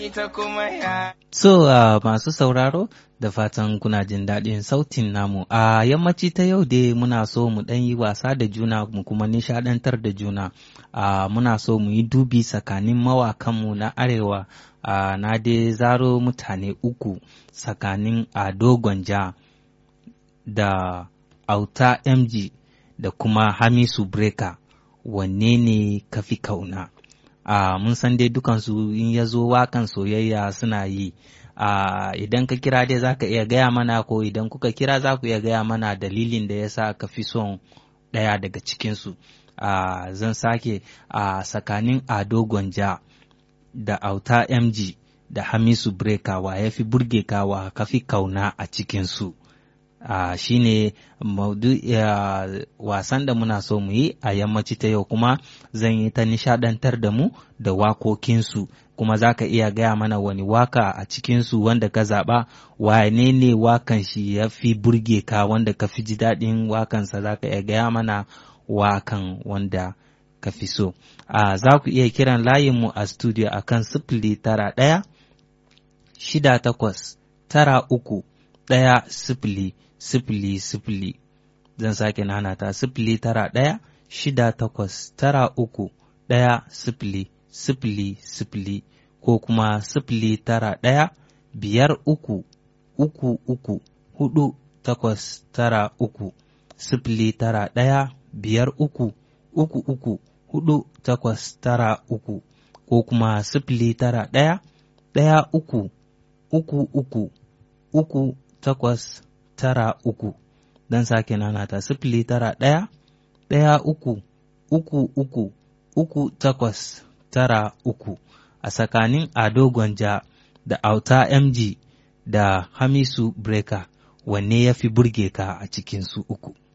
ita kuma ya. So uh, masu sauraro da fatan kuna jin daɗin sautin namu a yammaci ta yau dai muna so mu ɗan yi wasa da juna mu kuma nishaɗantar da juna uh, muna so mu yi dubi tsakanin mawakanmu na arewa uh, na dai zaro mutane uku tsakanin ado gwanja da auta mg da kuma hamisu breka wanne ne kafi kauna uh, mun san dai dukansu in ya zo wakan soyayya suna yi uh, idan ka kira dai za ka iya gaya mana ko idan kuka kira za ku iya gaya mana dalilin da ya sa ka fi son ɗaya daga cikinsu uh, zan sake a uh, tsakanin ado gwanja da auta mg da hamisu breka wa ya fi burge ka wa ka fi kauna a cikinsu uh, shi ne uh, wasan da muna so mu yi a yammaci ta yau kuma zan yi ta nishadantar da mu da wakokinsu kuma za ka iya gaya mana wani waka a cikinsu wanda ka zaɓa wane ne wakan shi ya fi burge ka wanda ka fi ji daɗin wakansa za ka iya gaya mana wakan wanda ka fi so uh, za ku iya kiran layinmu a studio a kan sifili tara ɗaya shida takwas tara uku ɗaya sifili sifili sifili zan sake nanata sifili tara ɗaya shida takwas tara uku ɗaya sifili sifili sifili ko kuma sifili tara ɗaya biyar uku uku uku hudu takwas tara uku sifili tara ɗaya biyar uku uku uku hudu takwas tara uku ko kuma sifili tara ɗaya ɗaya uku uku uku uku takwas tara uku don sake nanata sifili tara ɗaya ɗaya uku uku uku uku takwas tara uku a tsakanin ado gwanja da auta mg da hamisu breka wanne ya fi burge ka a cikinsu uku